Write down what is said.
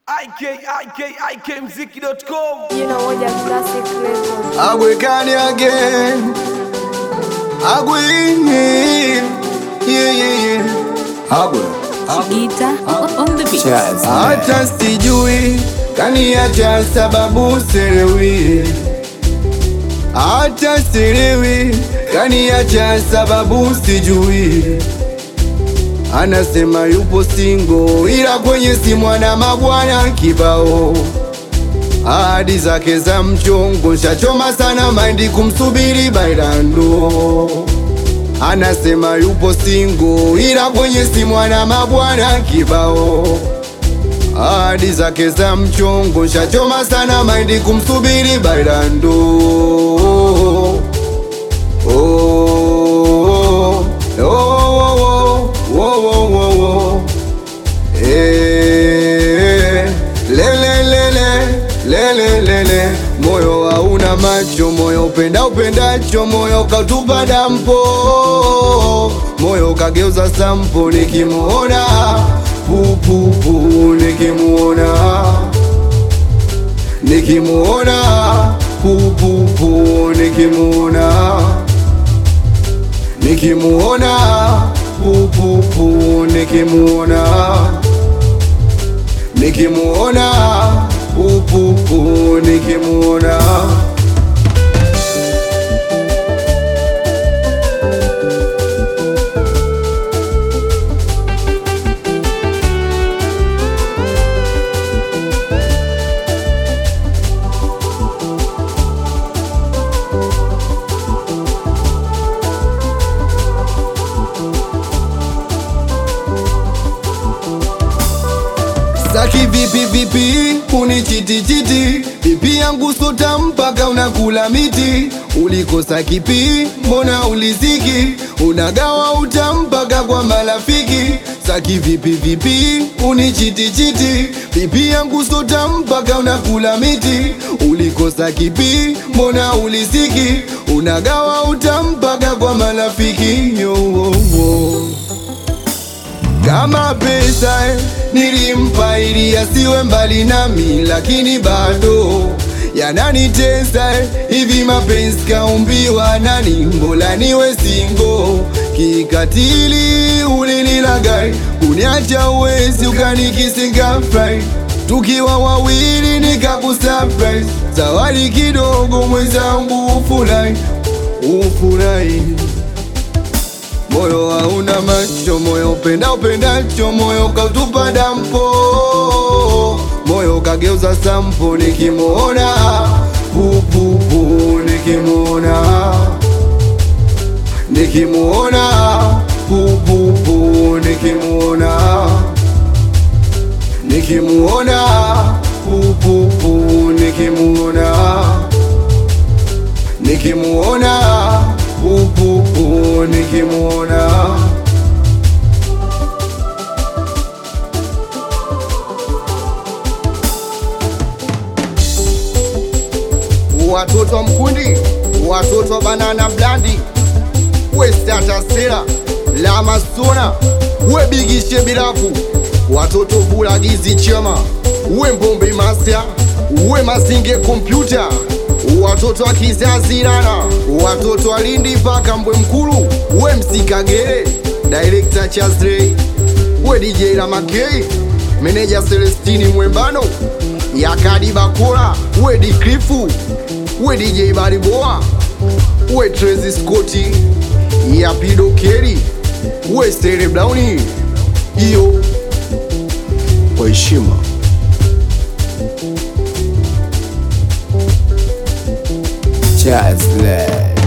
ikikmziki.com Jina moja classic record. Agwekani again Agwe Yeah yeah yeah Agwe Gita on the beat. Hata sijui kaniacha sababu sielewi Hata sielewi kaniacha sababu sijui Anasema yupo singo ila kwenye simu ana mabwana kibao ahadi zake za mchongo shachoma sana maindi kumsubiri bailando anasema yupo singo ila kwenye simu ana mabwana kibao ahadi zake za mchongo shachoma sana maindi kumsubiri bailando oh, oh, oh, oh, oh, oh, oh, oh. Eh, lele lele lele lele moyo hauna macho moyo upenda upendacho moyo kautupa dampo moyo kageuza sampo nikimuona pupupu nikimuona nikimuona pupupu nikimuona nikimuona pupupu nikimuona nikimuona pupupu nikimuona Saki vipi vipi unichitichiti vipi yangu sota mpaka unakula miti ulikosa kipi mbona uliziki unagawa utampaka kwa marafiki Saki vipi vipi unichitichiti vipi yangu sota mpaka unakula miti ulikosa kipi mbona uliziki unagawa utampaka kwa marafiki yo, oh, oh. Kama pesa eh, nilimpa ili asiwe mbali nami, lakini bado yananitesa eh, hivi mapenzi kaumbiwa nani? Mbola niwe singo kikatili, ulinilagai kuniacha uwezi ukanikisinga fry tukiwa wawili nikakusurprise zawadi kidogo mwenzangu ufurahi ufurahi moyo hauna macho, moyo upenda upendacho, moyo kautupa dampo, moyo kageuza sampo, nikimuona pupupu, nikimuona nikimuona pupupu, nikimuona nikimuona pupupu, nikimuona nikimuona pupupu nikimuona watoto wa mkundi watoto wa banana blandi we statasera la masona we bigishe bilafu watoto vulagizi chema we mbombe masya we mazinge kompyuta watoto wa kizazi rana watoto wa lindi mpaka mbwe mkulu we msikagere direkta chazrey we dj lamakei meneja celestini mwembano yakadi bakora we dikrifu we dj bariboa we trezi scoti yapido keri we stere blauni iyo kwa heshima Chazle